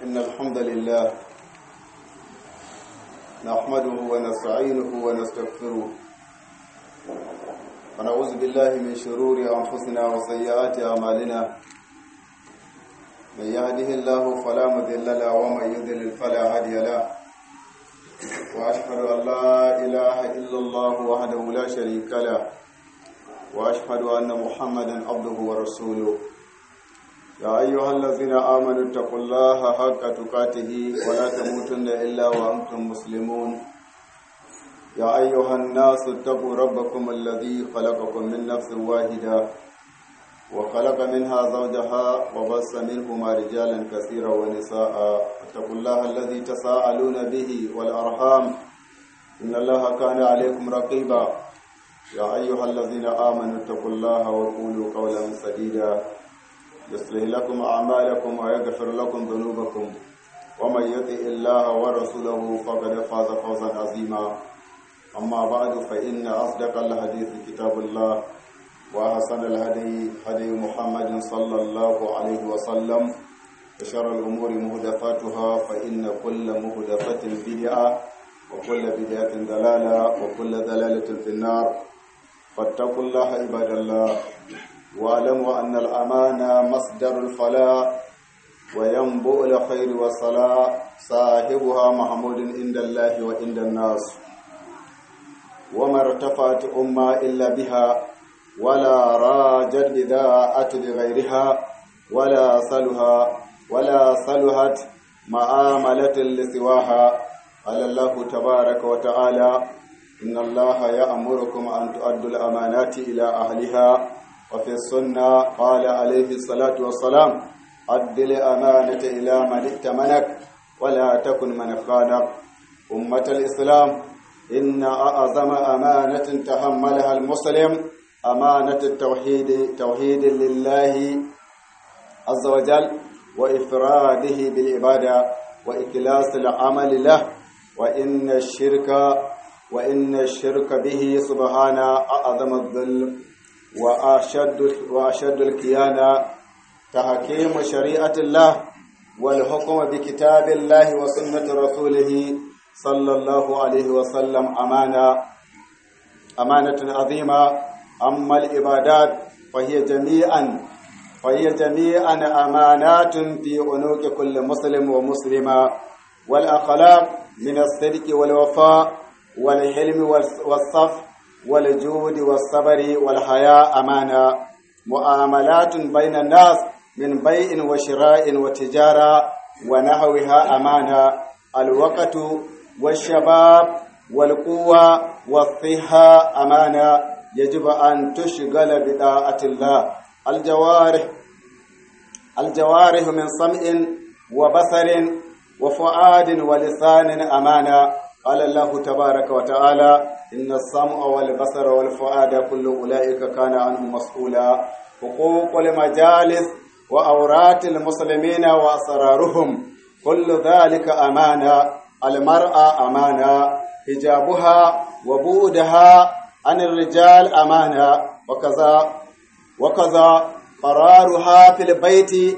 إن الحمد لله نحمده ونستعينه ونستغفره ونعوذ بالله من شرور أنفسنا وسيئات أعمالنا من يهده الله فلا مضل له ومن يضلل فلا هادي له وأشهد أن لا إله إلا الله وحده لا شريك له وأشهد أن محمدا عبده ورسوله يا أيها الذين آمنوا اتقوا الله حق تقاته ولا تموتن إلا وأنتم مسلمون يا أيها الناس اتقوا ربكم الذي خلقكم من نفس واحدة وخلق منها زوجها وبث منهما رجالا كثيرا ونساء اتقوا الله الذي تساءلون به والأرحام إن الله كان عليكم رقيبا يا أيها الذين آمنوا اتقوا الله وقولوا قولا سديدا يصلح لكم أعمالكم ويغفر لكم ذنوبكم ومن يطع الله ورسوله فقد فاز فوزا عظيما أما بعد فإن أصدق الحديث كتاب الله وأحسن الهدي هدي محمد صلى الله عليه وسلم وشر الأمور مهدفاتها فإن كل مهدفة بدعة وكل بدعة ضلالة وكل ضلالة في النار فاتقوا الله عباد الله واعلموا أن الأمانة مصدر الفلاح وينبوء الخير والصلاة صاحبها محمود عند الله وعند الناس وما ارتفعت أمة إلا بها ولا راجت بداءة بغيرها ولا صلها ولا صلحت معاملة لسواها قال الله تبارك وتعالى إن الله يأمركم أن تؤدوا الأمانات إلى أهلها وفي السنة قال عليه الصلاة والسلام أد الأمانة إلى من ائتمنك ولا تكن من خانك أمة الإسلام إن أعظم أمانة تحملها المسلم أمانة التوحيد توحيد لله عز وجل وإفراده بالعبادة وإخلاص العمل له وإن الشرك وإن الشرك به سبحانه أعظم الظلم وأشد وأشد الكيانة تحكيم شريعة الله والحكم بكتاب الله وسنة رسوله صلى الله عليه وسلم أمانة أمانة عظيمة أما العبادات فهي جميعا فهي جميعا أمانات في عنق كل مسلم ومسلمة والأخلاق من الصدق والوفاء والحلم والصف والجود والصبر والحياء أمانة معاملات بين الناس من بيع وشراء وتجارة ونحوها أمانة الوقت والشباب والقوة والصحة أمانة يجب أن تشغل بطاعة الله الجوارح الجوارح من سمع وبصر وفؤاد ولسان أمانة قال الله تبارك وتعالى إن السمع والبصر والفؤاد كل أولئك كان عنه مسؤولا حقوق المجالس وأورات المسلمين وأسرارهم كل ذلك أمانة المرأة أمانة حجابها وبودها عن الرجال أمانة وكذا وكذا قرارها في البيت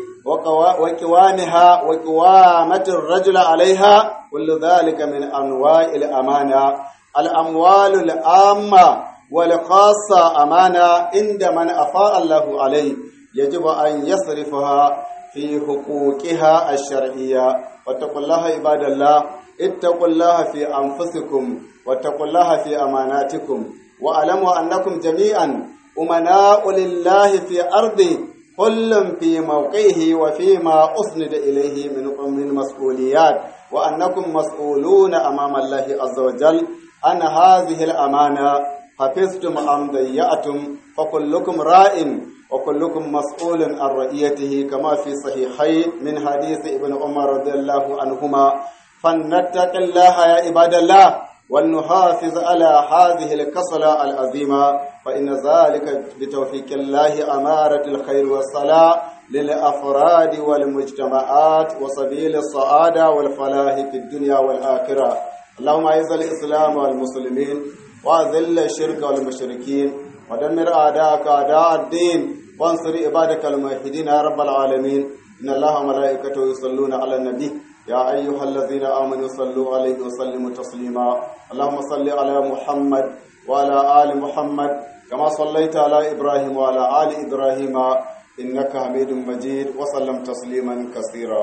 وكوامها وكوامة الرجل عليها كل ذلك من أنواع الأمانة الأموال العامة والخاصة أمانة عند من أفاء الله عليه يجب أن يصرفها في حقوقها الشرعية واتقوا الله عباد الله اتقوا الله في أنفسكم واتقوا الله في أماناتكم واعلموا أنكم جميعا أمناء لله في أرضه كل في موقعه وفيما أسند إليه من من مسؤوليات وأنكم مسؤولون أمام الله عز وجل أن هذه الأمانة حفظتم أم ضيعتم فكلكم راء وكلكم مسؤول عن رئيته كما في صحيحين من حديث ابن عمر رضي الله عنهما فلنتق الله يا عباد الله ولنحافظ على هذه الكسلة العظيمة فإن ذلك بتوفيق الله أمارة الخير والصلاة للأفراد والمجتمعات وسبيل السعادة والفلاح في الدنيا والآخرة اللهم أعز الإسلام والمسلمين وأذل الشرك والمشركين ودمر أعداءك أعداء الدين وانصر عبادك الموحدين يا رب العالمين إن الله وملائكته يصلون على النبي يا أيها الذين آمنوا صلوا عليه وسلموا تسليما اللهم صل على محمد وعلى آل محمد كما صليت على إبراهيم وعلى آل إبراهيم إنك حميد مجيد وسلم تسليما كثيرا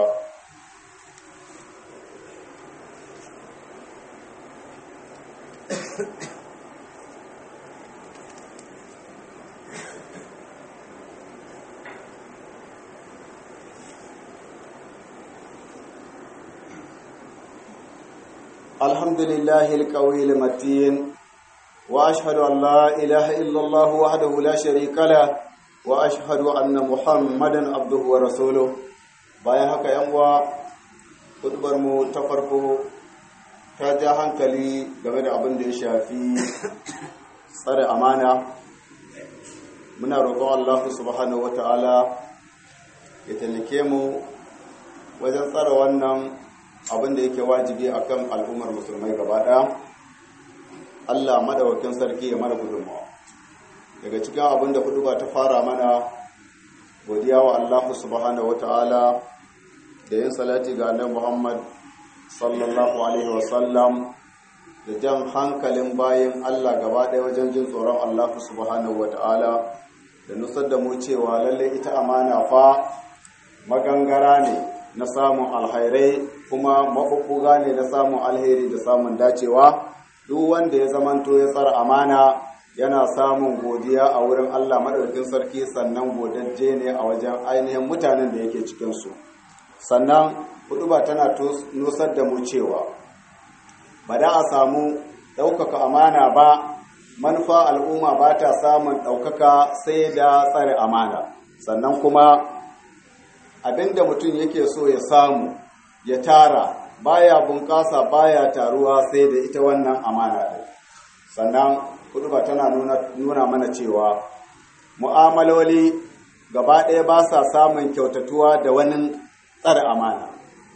الحمد لله القوي المتين وأشهد أن لا إله إلا الله وحده لا شريك له وأشهد أن محمدا عبده ورسوله bayan haka yan uwa kudubar mu ta farko ta ja hankali game da abin da ya shafi tsare amana muna roƙon Allah subhanahu wata'ala ya taimake mu wajen tsare wannan abin da yake wajibi akan al'ummar musulmai gaba ɗaya Allah madawakin sarki ya mana gudunmawa daga cikin abin da kudu ba ta fara mana godiya wa Allah subhanahu wata'ala da yin salati ga annabi Muhammad sallallahu alaihi wasallam da jan hankalin bayan Allah gaba ɗaya wajen jin tsoron Allah subhanahu wata'ala da nusar da mu cewa lalle ita amana fa magangara ne na samun alhairai kuma maɓuɓɓuga ne na samun alheri da samun dacewa duk wanda ya zamanto ya tsara amana yana samun godiya a wurin Allah maɗaukin sarki sannan godajje ne a wajen ainihin mutanen da yake cikinsu sannan ba tana nusar da mu cewa ba da a samu ɗaukaka amana ba manufa al'umma ba ta samun ɗaukaka sai da tsare amana sannan kuma abinda mutum yake so ya samu ya tara baya bunƙasa baya taruwa sai da ita wannan amana ɗin sannan ba tana nuna mana cewa mu'amaloli gaba ɗaya ba sa samun kyautatuwa da wani tsare amana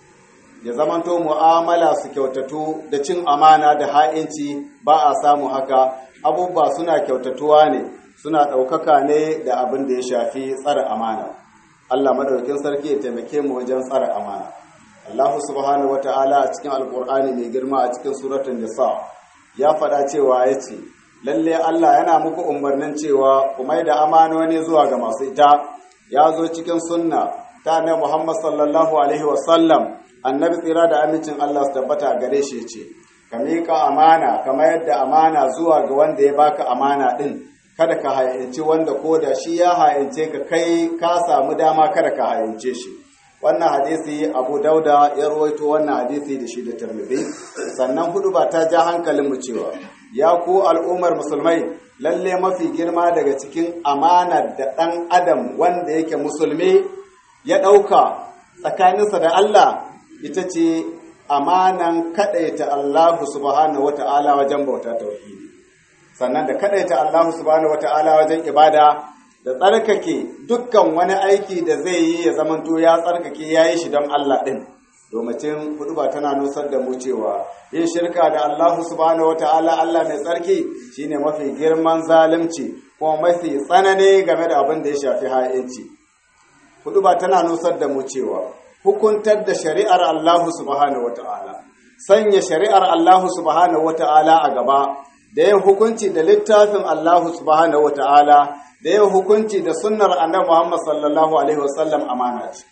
ya zamanto mu'amala su kyautatu da cin amana da ha'inci ba a samu haka abubuwa suna kyautatuwa ne suna ɗaukaka ne da abin da ya shafi tsare amana Allah madaukakin sarki ya taimake mu wajen tsare amana Allah subhanahu wata'ala a cikin alkur'ani mai girma a cikin suratul nisa ya faɗa cewa ya ce lalle Allah yana muku umarnin cewa ku mai da amanoni zuwa ga masu ita ya zo cikin sunna ta annabi Muhammad sallallahu alaihi wa sallam annabi tsira da amincin Allah su tabbata gare shi ce ka miƙa amana kamar yadda amana zuwa ga wanda ya baka amana din kada ka hayance wanda ko da shi ya hayance ka kai ka samu dama kada ka hayance shi wannan hadisi abu dauda ya rawaito wannan hadisi da shi da tirmidhi sannan hudu ba ta ja hankalin mu cewa ya ku al'ummar musulmai lalle mafi girma daga cikin amana da ɗan adam wanda yake musulmi ya ɗauka tsakaninsa da Allah ita ce amanan kaɗaita Allah subhanahu wata'ala wajen bauta tauhidi sannan da kaɗaita Allah subhanahu wata'ala wajen ibada da tsarkake dukkan wani aiki da zai yi ya zamanto ya tsarkake ya yi shi don Allah ɗin domacin hudu ba tana nusar da mu cewa yin shirka da Allah subhanahu wata'ala Allah mai tsarki shine mafi girman zalunci kuma mafi tsanani game da abin da ya shafi ha'inci hudu ba tana nusar da mu cewa hukuntar da shari'ar Allah subhanahu wata'ala sanya shari'ar Allah subhanahu wata'ala a gaba da yin hukunci da littafin Allah subhanahu wata'ala da yin hukunci da sunnar annabi Muhammad sallallahu alaihi wasallam amana ce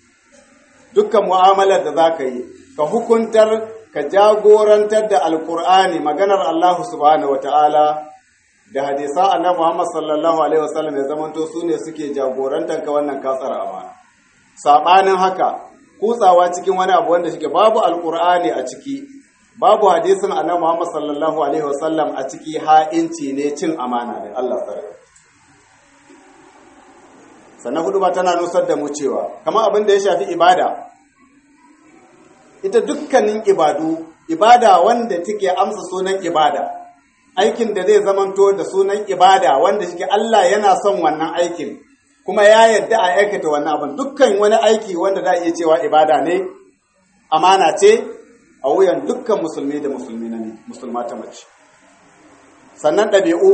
dukkan mu'amalar da zaka yi ka hukuntar ka jagorantar da alkur'ani maganar Allah subhanahu wata'ala da hadisan annabi Muhammad sallallahu alaihi wasallam ya zamanto su ne suke jagorantar ka wannan katsar amana sabanin haka kutsawa cikin wani abu wanda shike babu alkur'ani a ciki babu hadisin annabi Muhammad sallallahu alaihi wasallam a ciki ha'inci ne cin amana ne Allah sarki sannan hudu ba tana nusar da mu cewa kamar abin da ya shafi ibada ita dukkanin ibadu ibada wanda take amsa sunan ibada aikin da zai zamanto da sunan ibada wanda shi Allah yana son wannan aikin kuma ya yadda a aikata wannan abin dukkan wani aiki wanda za a iya cewa ibada ne amana ce a wuyan dukkan musulmi da musulmi na musulma ta mace sannan ɗabi'u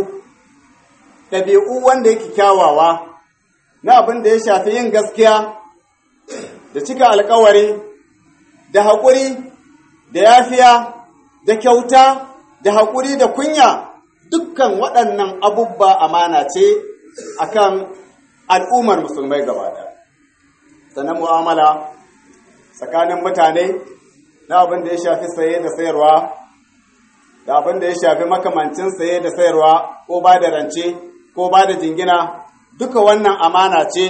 ɗabi'u wanda yake kyawawa na abin da ya shafi yin gaskiya da cika alkawari da haƙuri da yafiya da kyauta da haƙuri da kunya dukkan waɗannan abubba amana ce akan al'ummar musulmai gaba ɗaya sannan mu'amala tsakanin mutane na abin da ya shafi saye da sayarwa da abin da ya shafi makamancin saye da sayarwa ko ba da rance ko ba da jingina duka wannan amana ce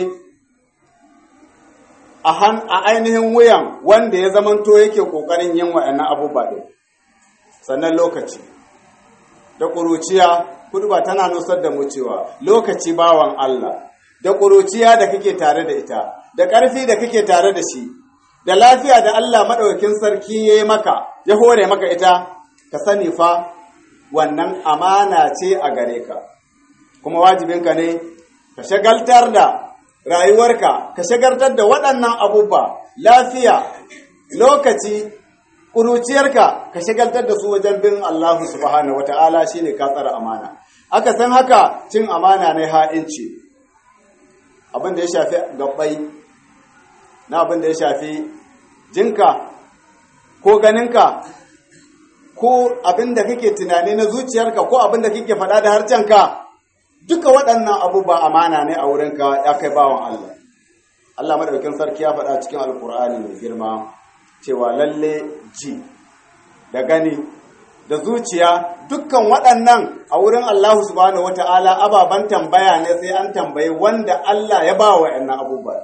a ainihin wuyan wanda ya zamanto yake ƙoƙarin yin wa'annan abubuwa ɗin sannan lokaci da ƙuruciya ba tana nusar da mu cewa lokaci bawan Allah da ƙuruciya da kake tare da ita da ƙarfi da kake tare da shi da lafiya da Allah maɗaukin sarki ya yi maka ya hore maka ita ka sani fa wannan amana ce a gare ka kuma wajibinka ne ka shagaltar da rayuwarka ka shagaltar da waɗannan abubuwa lafiya lokaci ƙuruciyarka ka shagaltar da su wajen bin Allah subhanahu wata'ala shine ka tsara amana aka san haka cin amana ne ha'inci abin da ya shafi gabbai na abin da ya shafi jinka ko ganinka ko abin da kake tunani na zuciyarka ko abin da kake faɗa da harcenka duka waɗannan abubuwa amana ne a wurinka ya kai bawan Allah Allah madaukakin sarki ya faɗa cikin alkur'ani mai girma cewa lalle ji da gani da zuciya dukkan waɗannan a wurin Allah subhanahu wata'ala ababen tambaya ne sai an tambayi wanda Allah ya ba wa ‘yan abubuwa.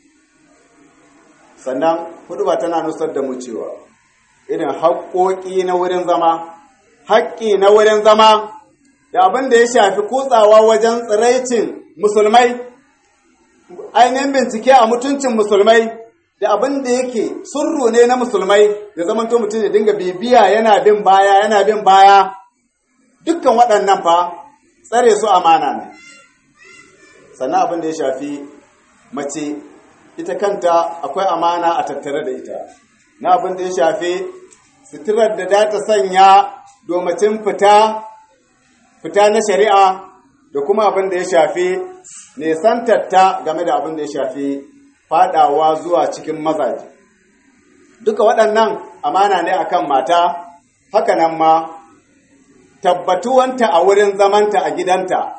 Sannan hudu ba tana nusar da mu cewa irin haƙoƙi na wurin zama, haƙƙi na wurin zama da abin da ya shafi kutsawa wajen tsiraicin musulmai, ainihin bincike a mutuncin musulmai. da abin da yake surru ne na musulmai da zamanto mutum ya dinga bibiya yana bin baya yana bin baya dukkan waɗannan fa tsare su amana ne sannan abin da ya shafi mace ita kanta akwai amana a tattare da ita na abin da ya shafi suturar da za ta sanya domacin fita fita na shari'a da kuma abin da ya shafi nesantarta game da abin da ya shafi fadawa zuwa cikin mazaje duka waɗannan amana ne akan mata hakanan ma tabbatuwanta a wurin zamanta a gidanta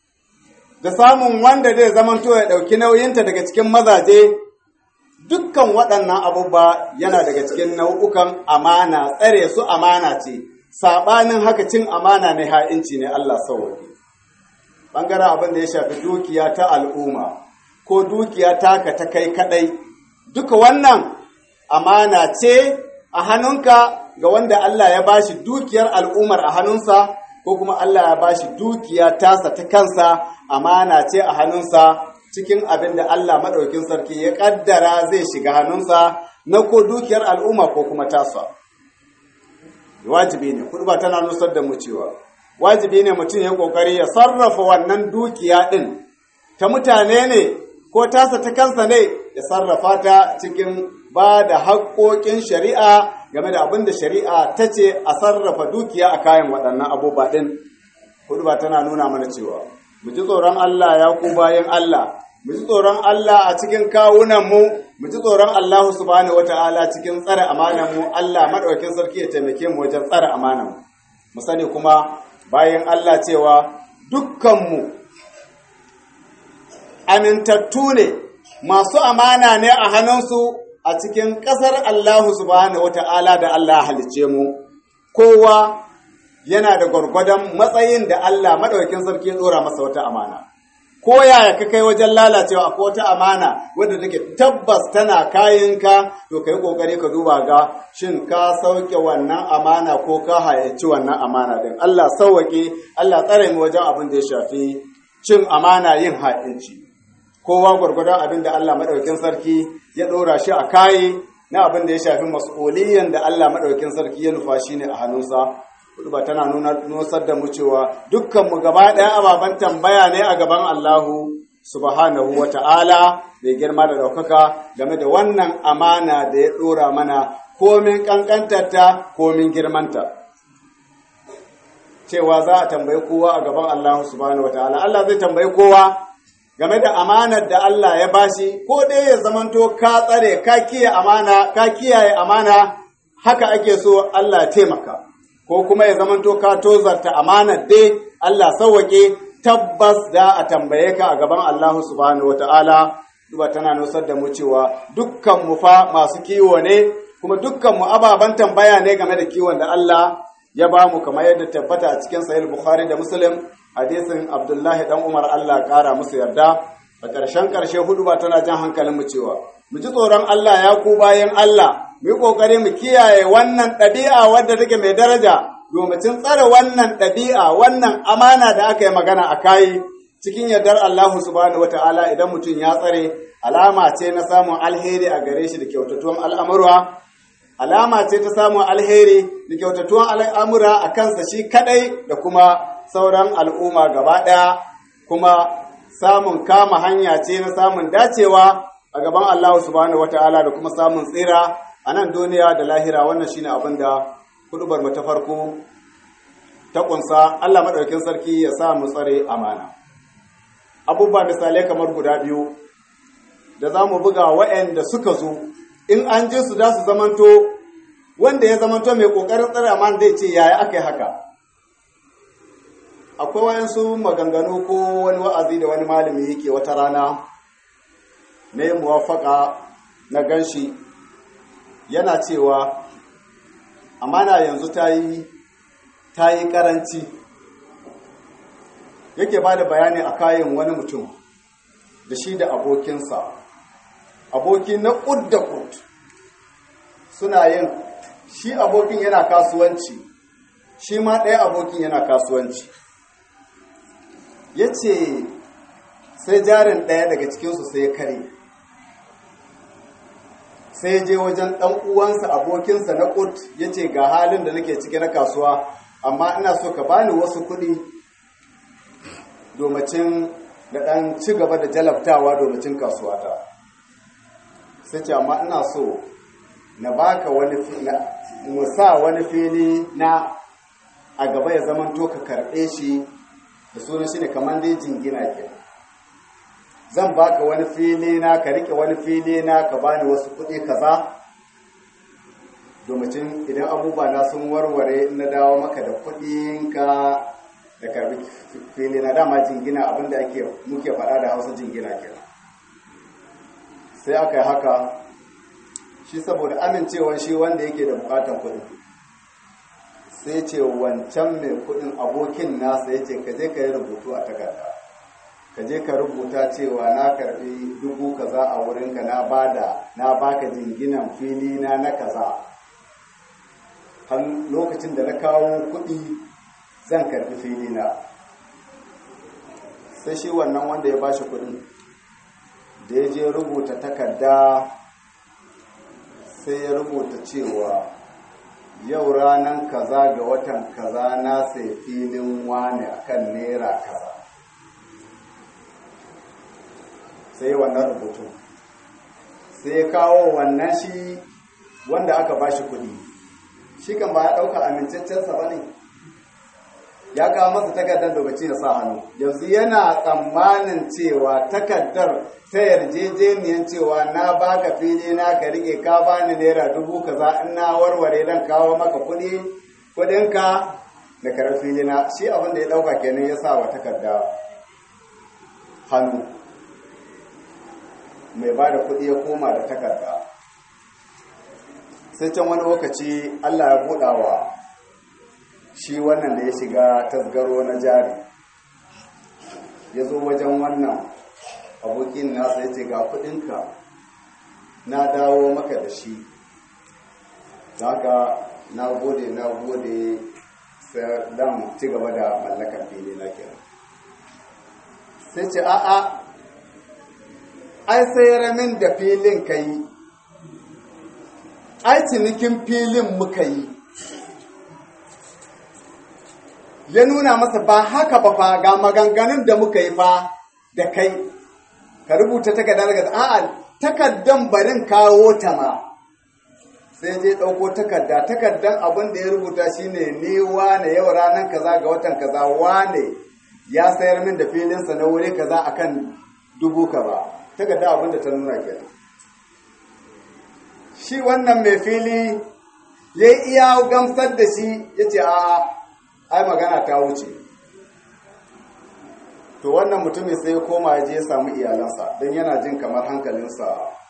da samun wanda zai zamanto ya ɗauki nauyinta daga cikin mazaje dukkan waɗannan abubuwa yana daga cikin nau'ukan amana tsare su amana ce saɓanin haka cin amana ne ha'inci ne Allah sauwaƙe ɓangaren abin da ya shafi dukiya ta al'umma ko dukiya taka ta kai kadai duka wannan amana ce a hannunka ga wanda Allah ya bashi dukiyar al'umar a hannunsa ko kuma Allah ya bashi dukiya tasa ta kansa amana ce a hannunsa cikin abin da Allah maɗaukin sarki ya ƙaddara zai shiga hannunsa na ko dukiyar al'umma ko kuma tasa wajibi ne kurba tana nusar da mu cewa wajibi ne mutum ya ƙoƙari ya sarrafa wannan dukiya ɗin ta mutane ne ko tasa ta kansa ne ya sarrafa ta cikin ba da haƙoƙin shari'a game da abin da shari'a ta ce a sarrafa dukiya a kayan waɗannan abubuwa ɗin hudu ba tana nuna mana cewa mu ji tsoron Allah ya ku bayan Allah mu ji tsoron Allah a cikin kawunanmu mu ji tsoron Allah subhanahu wata'ala cikin tsare amanan mu Allah madaukakin sarki ya taimake mu wajen tsare amanan mu mu sani kuma bayan Allah cewa dukkanmu amintattu ne masu amana ne a hannunsu a cikin ƙasar Allah subhanahu wata'ala da Allah halice mu kowa yana da gwargwadon matsayin da Allah maɗaukin sarki ya ɗora masa wata amana ko yaya ka kai wajen lalacewa akwai wata amana wadda take tabbas tana kayanka to kai kokari ka duba ga shin ka sauke wannan amana ko ka hayaci wannan amana din Allah sauwake Allah tsare mu wajen abin da ya shafi cin amana yin ha'inci kowa gwargwadon abin da Allah maɗaukin sarki ya ɗora shi a kayi na abin da ya shafi mas'uliyan da Allah maɗaukin sarki ya nufa shi ne a hannunsa ba tana nusar da mu cewa dukkanmu gaba ɗaya ababen tambaya ne a gaban Allahu subhanahu wa ta'ala mai girma da ɗaukaka game da wannan amana da ya ɗora mana komin ƙanƙantarta komin girmanta cewa za a tambayi kowa a gaban Allahu subhanahu wa ta'ala Allah zai tambayi kowa game da amanar da Allah ya bashi ko dai ya zamanto ka tsare ka kiyaye amana ka kiyaye amana haka ake so Allah taimaka ko kuma ya zamanto ka tozarta amanar dai Allah sauwake tabbas da a tambaye ka a gaban Allah subhanahu wataala duba tana nusar da mu cewa dukkan mu fa masu kiwo ne kuma dukkan mu ababen tambaya ne game da kiwon da Allah ya ba mu kamar yadda tabbata a cikin sahih Bukhari da Muslim hadisin Abdullahi dan Umar Allah kara musu yarda a ƙarshen ƙarshe hudu ba tana jan hankalin mu cewa mu ji tsoron Allah ya ku bayan Allah mu yi ƙoƙari mu kiyaye wannan ɗabi'a wadda take mai daraja domin tsare wannan ɗabi'a wannan amana da aka yi magana a kayi cikin yardar Allah subhanahu wata'ala idan mutum ya tsare alama ce na samun alheri a gare shi da kyautatuwan al'amurwa alama ce ta samun alheri da kyautatuwan al'amura a kansa shi kadai da kuma sauran al'umma gaba ɗaya kuma samun kama hanya ce na samun dacewa a gaban Allah subhanahu wata'ala da kuma samun tsira a nan duniya da lahira wannan shine abin da hudubar ta farko ta kunsa Allah madaukakin sarki ya sa mu tsare amana abubuwa misalai kamar guda biyu da za mu buga waɗanda suka zo in an je su za su zamanto wanda ya zamanto mai ƙoƙarin tsare amana zai ce yaya aka yi haka akwai wayansu maganganu ko wani wa'azi da wani malami yake wata rana na yin muwafaka na ganshi yana cewa amana yanzu ta yi ta yi karanci yake ba da bayani a kayan wani mutum da shi da abokinsa aboki na ƙud da ƙud suna yin shi abokin yana kasuwanci shi ma ɗaya abokin yana kasuwanci ya ce sai jarin ɗaya daga cikinsu sai ya kare sai je wajen ɗan uwansa abokinsa na ƙud ya ce ga halin da nake ciki na kasuwa amma ina so ka bani wasu kuɗi domacin da ɗan ci gaba da jalabtawa domacin kasuwata sai ce amma ina so na baka wani musa wani fili na a gaba ya zama to ka karɓe shi da sunan shi ne kamar dai jingina ke zan baka wani fili na ka rike wani fili na ka bani wasu kuɗi kaza domin idan abubuwa na sun warware na dawo maka da kuɗinka da karbi fili na dama jingina abinda ake muke faɗa da hausa jingina ke sai aka yi haka shi saboda amincewan shi wanda yake da bukatan kuɗi sai ce wancan mai kuɗin abokin nasa ya ce ka je ka yi rubutu a takarda ka je ka rubuta cewa na karbi dubu kaza a wurinka na bada na baka jinginan fili na na kaza har lokacin da na kawo kuɗi zan karbi fili na sai shi wannan wanda ya bashi kuɗin da ya je rubuta takarda sai ya rubuta cewa yau ranar kaza ga watan kaza na sai filin wane akan naira kaza sai wannan rubutu sai ya kawo wannan shi wanda aka ba shi kudi shi kan ba ya ɗauka amincaccensa ba ne ya kawo masa takardar lokaci ya sa hannu yanzu yana tsammanin cewa takardar ta yarjejeniyar cewa na baka fili na ka rike ka bani naira dubu kaza in na warware dan kawo maka kudi kudinka da karar fili na shi abin da ya ɗauka kenan ya sa wa takarda hannu mai ba da kuɗi ya koma da takarda sai can wani lokaci allah ya buɗawa shi wannan da ya shiga tasgaro na jari ya zo wajen wannan abokin nasa ya ce ga kuɗinka na dawo maka da shi haka na gode na gode sai dan ci gaba da mallakar fili na kenan sai ce a'a ai sayar min da filin ka yi ai cinikin filin muka yi ya nuna masa ba haka ba fa ga maganganun da muka yi fa da kai ka rubuta takardar daga a'a takardan barin kawo ta ma sai je ɗauko takarda takardan abin da ya rubuta shine ni wane yau ranar kaza ga watan kaza wane ya sayar min da filinsa na wuri kaza akan dubu ka ba takarda abin da ta nuna kenan shi wannan mai fili ya iya gamsar da shi ya ce a ai magana ta wuce to wannan mutumin sai ya koma ya je ya samu iyalansa don yana jin kamar hankalinsa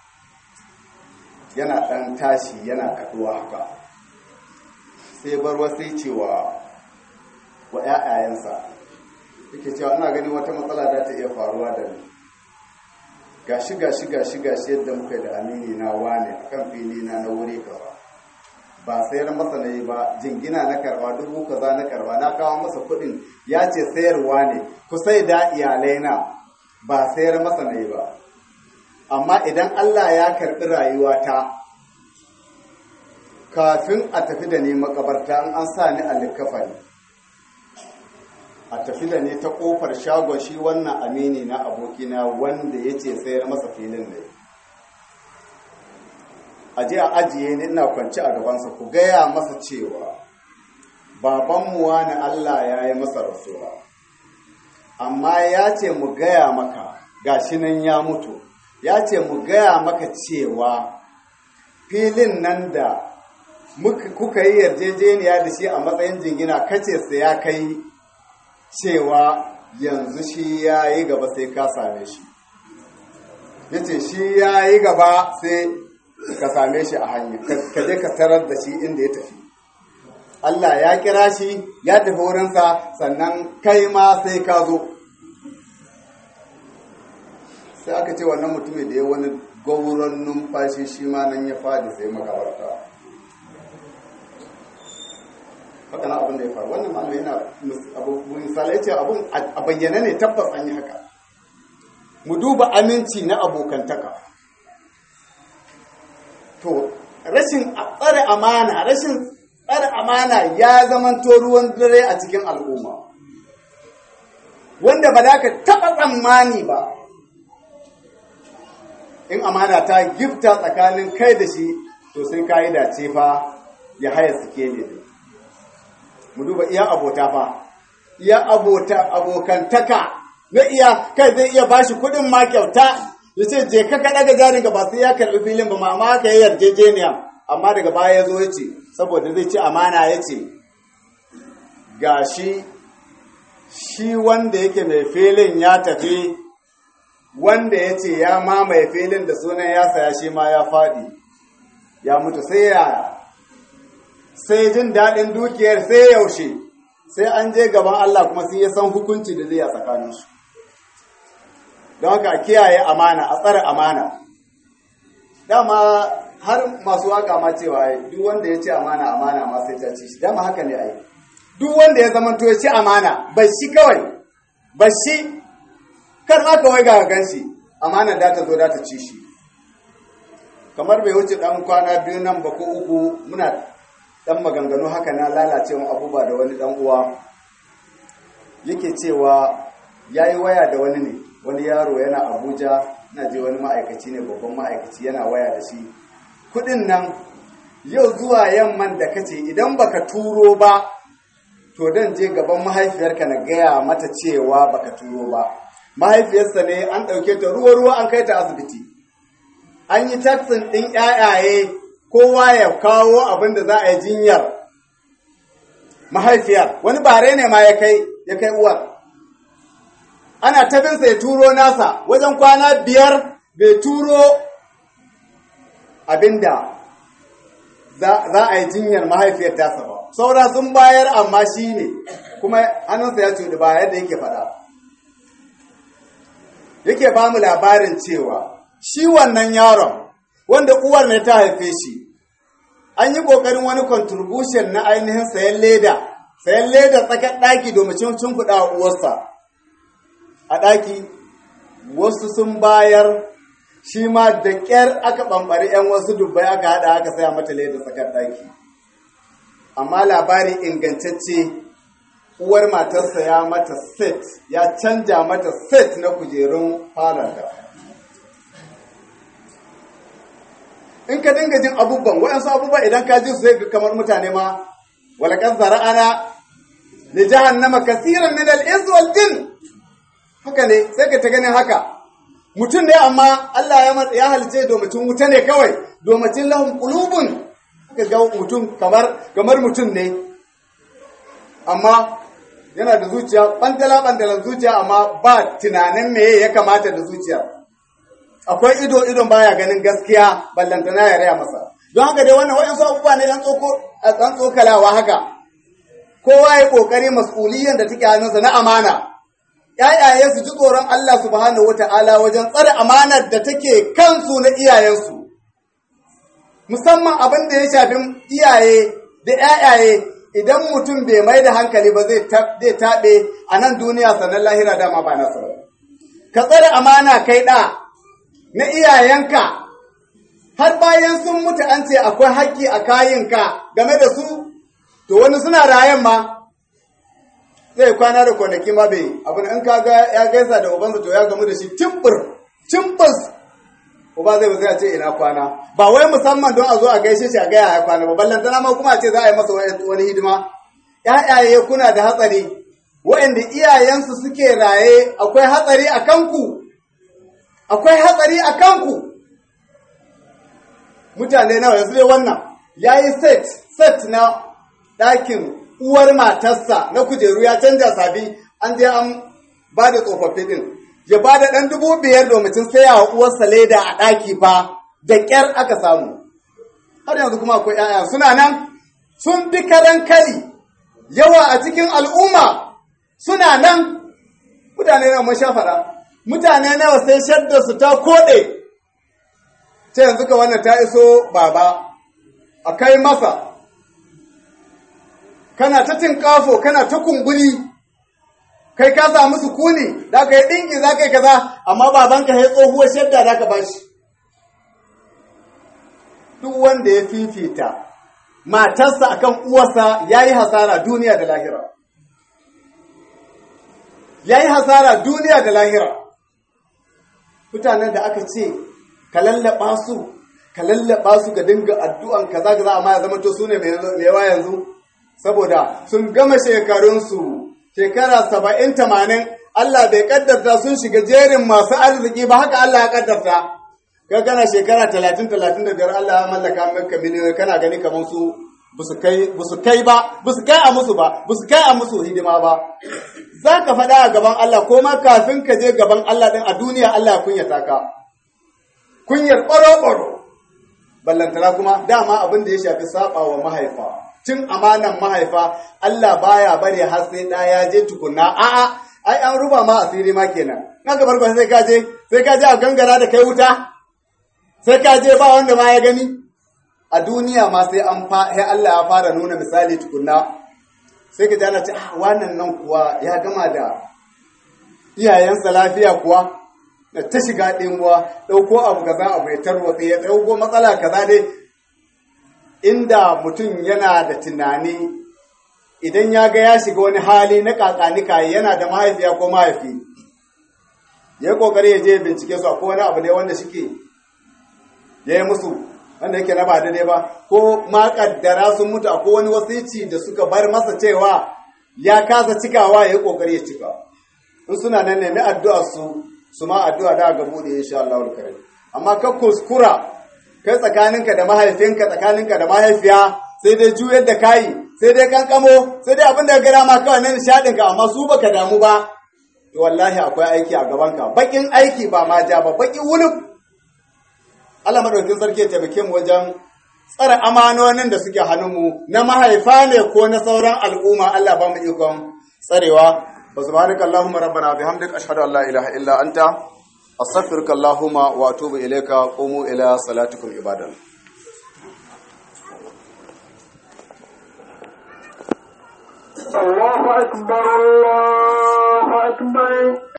yana ɗan tashi yana kaɗuwa haka sai bar wasu cewa wa ‘ya'yayensa yake cewa ina gani wata matsala za ta iya faruwa da ni gashi gashi gashi gashi yadda muka da amini na wane a kan fili na na wuri kaza ba sayar masa na yi ba jingina na karba dubu kaza na karba na kawo masa kuɗin ya ce sayarwa ne ku sai da iyalai na ba sayar masa na yi ba amma idan Allah ya karɓi rayuwata kafin a tafi da ni makabarta an an sa ni a likafani a tafi da ni ta kofar shagon shi wannan amini na abokina wanda ya ce sayar masa filin ne a je a ajiye ni ina kwanci a gabansa ku gaya masa cewa babanmu wani Allah ya yi masa rasuwa amma ya ce mu gaya maka gashi nan ya mutu ya ce mu gaya maka cewa filin nan da kuka yi yarjejeniya da shi a matsayin jingina kace sai ya kai cewa yanzu shi ya yi gaba sai ka same shi ya ce shi ya yi gaba sai ka same shi a hanya ka je ka tarar da shi inda ya tafi Allah ya kira shi ya tafi wurinsa sannan kai ma sai ka zo sai aka ce wannan mutumin da ya wani gauron numfashi shi ma nan ya fadi sai makabarta haka na abin da ya faru wannan malamai yana misalai ce abin a bayyana ne tabbas an yi haka mu duba aminci na abokantaka to rashin tsare amana rashin tsare amana ya zamanto ruwan dare a cikin al'umma wanda ba za ka taɓa tsammani ba in amana ta gifta tsakanin kai da shi to sai ka yi dace fa ya haya suke ne mu duba iya abota fa iya abota abokantaka na iya kai zai iya bashi kuɗin ma kyauta ya ce je ka kaɗa ga jarin ba sai ya karɓi filin ba amma haka ya yarjejeniya amma daga baya ya zo ya ce saboda zai ci amana ya ce ga shi shi wanda yake mai filin ya tafi wanda ya ce ya mamaye filin da sunan ya saya shi ma ya faɗi ya mutu sai ya sai jin daɗin dukiyar sai yaushe sai an je gaban Allah kuma sai ya san hukunci da zai a tsakaninsu don haka a kiyaye amana a tsare amana dama har masu waka ma cewa duk wanda ya ce amana amana ma sai ta ci shi dama haka ne ai duk wanda ya zama to ya ci amana ba shi kawai ba shi kar ma kawai ga gan shi amana da ta zo da ta ci shi kamar bai wuce dan kwana biyu nan ba ko uku muna dan maganganu haka na lalacewa abubuwa da wani dan uwa yake cewa yayi waya da wani ne wani yaro yana abuja na je wani ma'aikaci ne babban ma'aikaci yana waya da shi kudin nan yau zuwa yamman da kace idan baka turo ba to dan je gaban mahaifiyarka na gaya mata cewa baka turo ba mahaifiyarsa ne an ɗauke ta ruwa-ruwa an kai ta asibiti an yi taksin ɗin ƴaƴaye kowa ya kawo abin da za a yi jinyar mahaifiyar wani bare ne ma ya kai ya kai uwar ana tabinsa ya turo nasa wajen kwana biyar bai turo abinda za a yi jinyar mahaifiyar tasa ba saura sun bayar amma shi ne kuma hannunsa ya cuɗi ba yadda yake faɗa yake ba mu labarin cewa shi wannan yaron wanda uwar ne ta haife shi an yi ƙoƙarin wani contribution na ainihin sayan leda sayan leda tsakar ɗaki domin cin kuɗa uwarsa a ɗaki wasu sun bayar shi ma da ƙyar aka ɓamɓari 'yan wasu dubbai aka haɗa aka saya mata leda tsakar ɗaki amma labari ingantacce uwar matarsa ya mata set ya canja mata set na kujerun falonta in ka dinga jin abubuwan waɗansu abubuwa idan ka ji su zai kamar mutane ma walakan zara'ana li jahannama kasiran min al-ins wal jin haka ne sai ka ta ganin haka mutum ne amma Allah ya halice domacin wuta ne kawai domacin lahum qulubun ka ga mutum kamar kamar mutum ne amma yana da zuciya bandala bandalan zuciya amma ba tunanin me ya kamata da zuciya akwai ido idon baya ganin gaskiya ballantana ya raya masa don haka dai wannan wayansu abubuwa ne dan tsoko dan tsokalawa haka kowa ya kokari mas'uliyan da take hannunsa na amana ‘ya'yaye su ji tsoron Allah subhanahu wa ta'ala wajen tsare amanar da take kansu na iyayensu, musamman abin da ya shafi iyaye da ‘ya'yaye idan mutum bai mai da hankali ba zai taɓe a nan duniya sannan lahira dama ba nasa Ka tsare amana kai ɗa na iyayenka, har bayan sun mutu an ce akwai haƙƙi a kayinka game da su, to wani suna rayan ma. zai kwana da kwanaki ma bai abin in ka ga ya gaisa da ubansa to ya gamu da shi timbir timbis uba zai zai ce ina kwana ba wai musamman don a zo a gaishe shi a gaya ya kwana ba ballan tana ma kuma a ce za a yi masa wani hidima ƴaƴaye kuna da hatsari waɗanda iyayensu suke raye akwai hatsari a kanku akwai hatsari a kanku mutane nawa yanzu dai wannan yayi set set na ɗakin uwar matarsa na kujeru ya canja sabi an je an ba da tsofaffi din ya ba da ɗan dubu biyar domin saya wa uwarsa leda a ɗaki fa da ƙyar aka samu har yanzu kuma akwai ‘ya'ya suna nan sun fi karan kari yawa a cikin al'umma suna nan mutane na mun faɗa mutane nawa sai shadda su ta koɗe ce yanzu ka wannan ta iso baba a kai masa kana ta tinkafo kana ta kumburi kai ka samu sukuni da ka yi ɗinki za ka yi kaza amma babanka ya tsohuwar shadda da ka bashi duk wanda ya fifita matarsa akan uwarsa ya yi hasara duniya da lahira ya yi hasara duniya da lahira mutanen da aka ce ka lallaba su ka lallaba su ga dinga addu'an kaza kaza amma ya zama to su ne mai yawa yanzu saboda sun gama shekarunsu shekara saba'in tamanin Allah bai kaddarta sun shiga jerin masu arziki ba haka Allah ya kaddarta ka kana shekara talatin talatin da biyar Allah ya mallaka maka miliyoyi kana gani kamar su busu kai kai ba busu kai a musu ba busu kai a musu hidima ba za ka faɗa a gaban Allah ko ma kafin ka je gaban Allah ɗin a duniya Allah ya kunyata ka kunyar ɓaro-ɓaro ballantana kuma dama abin da ya shafi saɓa wa mahaifa cin amanan mahaifa Allah baya bari har sai ɗa ya je tukunna a'a ai an ruba ma asiri ma kenan na gabar ba sai ka je sai ka je a gangara da kai wuta sai ka je ba wanda ma ya gani a duniya ma sai an fa sai Allah ya fara nuna misali tukunna sai ka jana ce ah wannan nan kuwa ya gama da iyayensa lafiya kuwa da ta shiga ɗinwa ɗauko abu kaza abu ya tarwatsa ya ɗauko matsala kaza dai inda mutum yana da tunani idan ya ga ya shiga wani hali na kakanika yana da mahaifiya ko mahaifi ya yi kokari ya je bincike su akwai wani abu ne wanda shike ya yi musu wanda yake na ba daidai ba ko ma kaddara sun mutu akwai wani wasici da suka bar masa cewa ya kasa cikawa ya yi kokari ya cika in suna nan nemi addu'a su su ma addu'a da ga bude insha Allah karim amma ka kuskura kai tsakaninka da mahaifinka tsakaninka da mahaifiya sai dai juyar da kayi sai dai kankamo sai dai abin da ga dama kawai na nishadin ka amma su baka damu ba to wallahi akwai aiki a gaban ka bakin aiki ba ma ja ba baki wuluf Allah madaukakin sarki ya taimake mu wajen tsare amanonin da suke hannunmu na mahaifa ne ko na sauran al'umma Allah ba mu ikon tsarewa wa subhanaka allahumma rabbana bihamdika ashhadu an la ilaha illa anta astaghfiruka allahumma wa atubu ilayka qumu ila salatikum ibadan الله أكبر الله أكبر